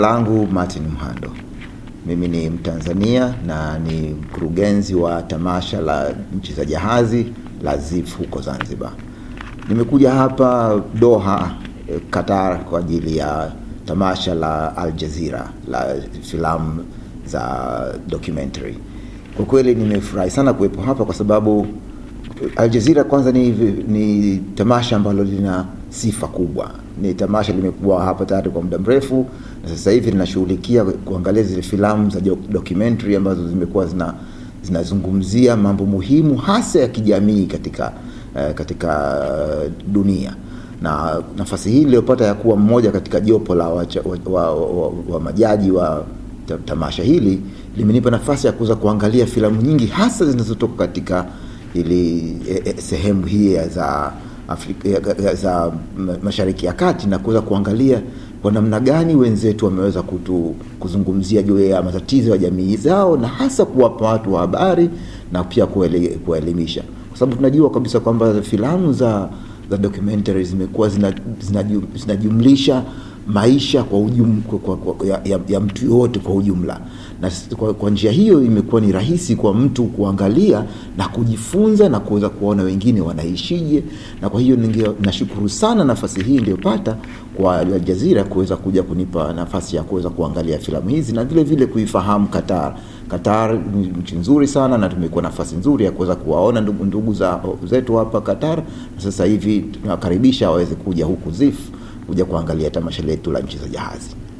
langu Martin Mhando. Mimi ni Mtanzania na ni mkurugenzi wa tamasha la nchi za jahazi la ZIF huko Zanzibar. Nimekuja hapa Doha, Qatar kwa ajili ya tamasha la Al Jazeera la filamu za documentary. Kwa kweli nimefurahi sana kuwepo hapa kwa sababu Al Jazeera kwanza ni, ni tamasha ambalo lina sifa kubwa. Ni tamasha limekuwa hapa tayari kwa muda mrefu, na sasa hivi linashughulikia kuangalia zile filamu za documentary ambazo zimekuwa zina zinazungumzia mambo muhimu hasa ya kijamii katika uh, katika dunia na nafasi hii niliyopata ya kuwa mmoja katika jopo la wa, wa, wa, wa, wa majaji wa tamasha hili limenipa nafasi ya kuweza kuangalia filamu nyingi hasa zinazotoka katika ili e, e, sehemu hii za Afrika, za Mashariki ya Kati na kuweza kuangalia kwa namna gani wenzetu wameweza kutu, kuzungumzia juu ya matatizo ya jamii zao na hasa kuwapa watu wa habari na pia kuwaelimisha, kwa sababu tunajua kabisa kwamba filamu za za documentary zimekuwa zinajumlisha zina maisha kwa ujum, kwa, kwa, ya, ya, ya mtu yoyote kwa ujumla, na kwa, kwa njia hiyo imekuwa ni rahisi kwa mtu kuangalia na kujifunza na kuweza kuona wengine wanaishije, na kwa hiyo ninge, nashukuru sana nafasi hii niliyopata kwa Al Jazeera kuweza kuja kunipa nafasi ya kuweza kuangalia filamu hizi na vile vile kuifahamu Qatar. Qatar ni nchi nzuri sana na tumekuwa nafasi nzuri ya kuweza kuwaona ndugu, ndugu za, zetu hapa Qatar, na sasa hivi tunawakaribisha waweze kuja huku ZIF kuja kuangalia tamasha letu la nchi za jahazi.